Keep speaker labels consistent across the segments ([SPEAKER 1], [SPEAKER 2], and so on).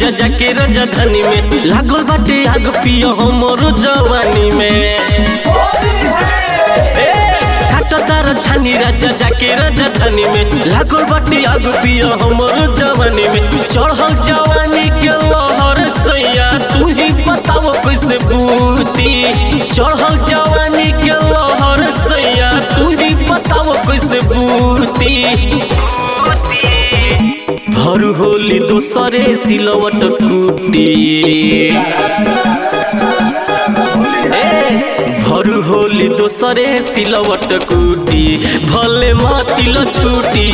[SPEAKER 1] राजा जाके राजधानी में लागल बाटे आग पियो हमरो जवानी में तार छानी राजा जाके राजधानी में लागल बाटे आग पियो हमरो जवानी में चढ़ल जवानी के लहर सैया तू ही बताओ कैसे बूती चढ़ल जवानी के लहर सैया तू ही बताओ कैसे बूती भर होली दोसरे सिलवट टूटी भर होली दोसरे सिलवट कूटी भले मातिल छूटी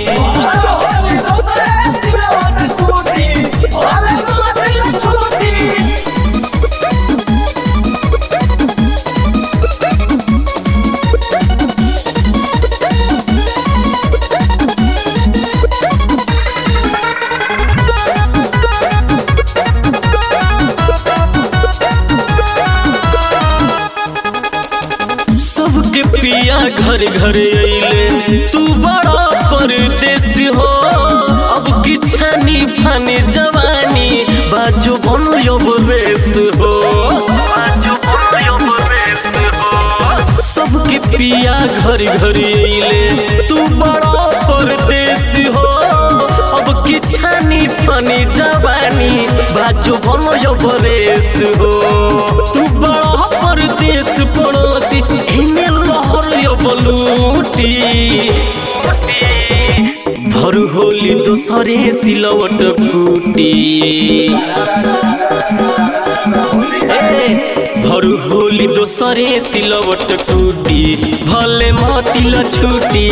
[SPEAKER 1] सबके पिया घर घर अइले तू बड़ा परदेश हो अब की छानी फानी जवानी बाजू बनो अब बेस हो सबके पिया घर घर अइले तू बड़ा परदेश हो अब की छानी फानी जवानी बाजू बनो अब बेस हो तू बड़ा परदेश पड़ोसी एने लहर यो बलूटी भर होली दोसरे सिलवट कूटी भर होली दोसरे सिलवट टूटी भले मतिल छूटी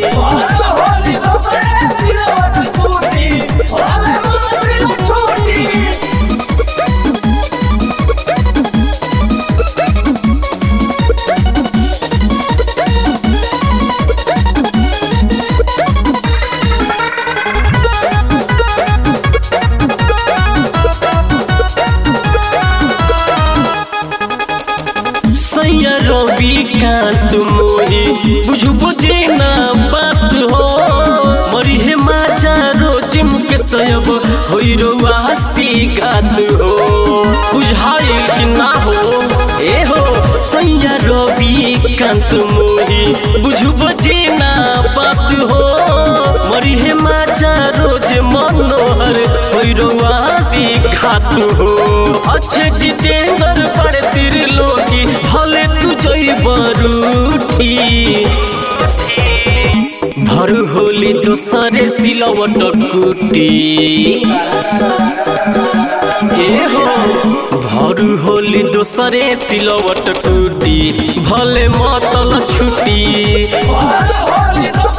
[SPEAKER 1] सैया रवि कांत मोही बुझु बुझे ना बात हो मरी हे माचा रोज मुके सयब होई रो वास्ती गात हो बुझाई कि ना हो ए हो सैया रवि कांत मोही बुझु बुझे ना बात हो मरी हे माचा रोज मनोहर होई रो वास्ती खात हो अच्छे जितेंद्र पड़े तिर लोगी भले तू जई बरूठी भर होली दोसरे सिलवट कुटी ए हो भर होली दोसरे सिलवट टूटी भले मतल छुटी
[SPEAKER 2] Holy, holy,